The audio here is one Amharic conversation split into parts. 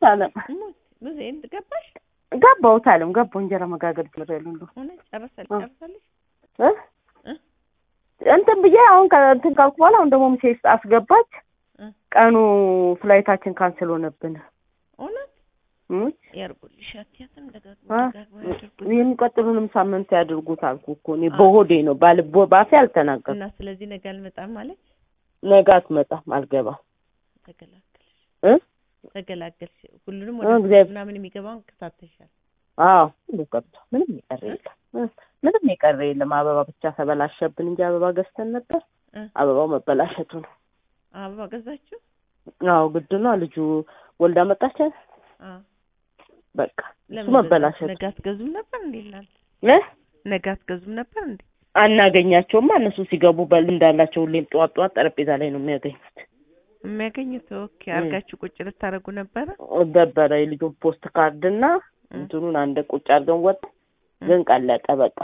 አለም ብዙ ገባሽ? ገባሁት አለም ገባሁ። እንጀራ መጋገር ጀምሬያለሁ። እንደው እውነት ጨረሰል እ? ጨርሳለሽ? እ? እ? እንትን ብዬ አሁን ከእንትን ካልኩ በኋላ አሁን ደግሞ ሴስ አስገባች። እ? ቀኑ ፍላይታችን ካንስል ሆነብን። እውነት እም? ያርጉልሽ። አትያትም ደጋግሞ አ? ደጋግሞ ያድርጉልሽ። የሚቀጥሉንም ሳምንት ያድርጉት አልኩ እኮ እኔ በሆዴ ነው ባል ባፌ አልተናገርኩም። እና ስለዚህ ነገ አልመጣም ማለት ነገ አትመጣም አልገባም ተገላገልሽ እ? ተገላገልሽ። ሁሉንም እ፣ ወደ እግዚአብሔር- ምናምን የሚገባውን ከታተሻል። አዎ ሁሉ ገብቷል። ምንም የቀረ የለም እ፣ ምንም የቀረ የለም። አበባ ብቻ ተበላሸብን እንጂ አበባ ገዝተን ነበር። እ? አበባው መበላሸቱ ነው። አበባ ገዛችሁ? አዎ ግድ ነው። ልጁ ወልዳ መጣች አይደል? አ በቃ እሱ ለምን መበላሸቱ ነገ አትገዙም ነበር እንዴ? እናንተ እ? ነገ አትገዙም ነበር እንዴ? አናገኛቸውማ እነሱ ሲገቡ በል እንዳላቸው ሁሌም ጠዋት ጠዋት ጠረጴዛ ላይ ነው የሚያገኙት። የሚያገኙት ኦኬ። እ። አርጋችሁ ቁጭ ልታደርጉ ነበረ? ነበረ የልጁን ፖስት ካርድ እና እ። እንትኑን አንድ ቁጭ አድርገን ወጥ ግን ቀለጠ በቃ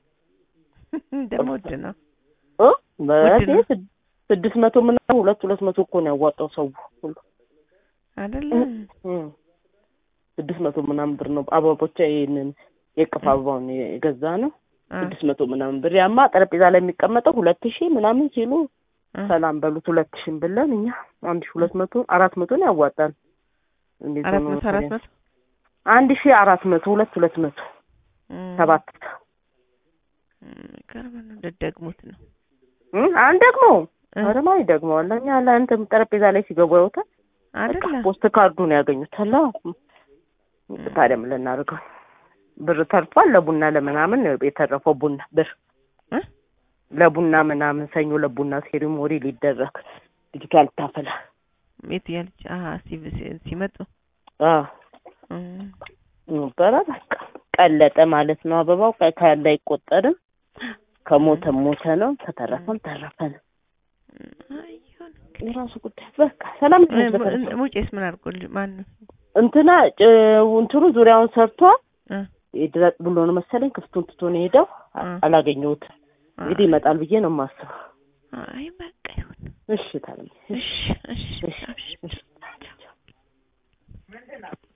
ደግሞ ውድ ነው። እ? በዚህ ነው። ስድ- ስድስት መቶ ምናምን ሁለት ሁለት መቶ እኮ ነው ያዋጣው ሰው ሁሉ አይደለም እ። ስድስት መቶ ምናምን ብር ነው አበቦቻ ይሄንን የቅፍ አበባውን የገዛ ነው አ ስድስት መቶ ምናምን ብር ያማ ጠረጴዛ ላይ የሚቀመጠው ሁለት ሺህ ምናምን ሲሉ አ ሰላም በሉት ሁለት ሺህ ብለን እኛ አንድ ሺህ ሁለት መቶ አራት መቶ ነው ያዋጣል እንዴት አራት ሆኖ መቶ አራት መሰለኝ? መቶ አንድ ሺህ አራት መቶ ሁለት ሁለት መቶ እም፣ ሰባት እም፣ ቅርብ ነው። ልትደግሙት ነው እ? አንድ ደግሞ እ፣ አረማ ይደግመዋል እኛ ለእንትን ጠረጴዛ ላይ ሲገቡ ያውታል በቃ አይደለም ፖስት ካርዱን ያገኙታል አዎ ታዲያ ምን ልናደርገው ብር ተርፏል ለቡና ለምናምን ነው የተረፈው ቡና ብር እ? ለቡና ምናምን ሰኞ ለቡና ሴሪሞኒ ሊደረግ ልጅቷ ልታፈላ የት ያለች አሀ ሲ- ሲ- ሲመጡ አዎ እም፣ ነበረ በቃ ቀለጠ ማለት ነው አበባው ከ- ካለ አይቆጠርም ከሞተ ሞተ ነው ከተረፈም ተረፈ ነው አይ ይሁን። የራሱ ጉዳይ በቃ ሰላም እ፣ ሙ- ሙጬስ ምን አድርጎልሽ? ማን ነው? እንትና ጭ- እንትኑ ዙሪያውን ሰርቷ እ፣ ድረጥ ብሎ ነው መሰለኝ ክፍቱን ትቶ ነው የሄደው አ- እ። አላገኘሁትም እንግዲህ ይመጣል ብዬ ነው የማስበው አይ በቃ ይሁን። እሺ ታዲያ እሺ እሺ እሺ እሺ እሺ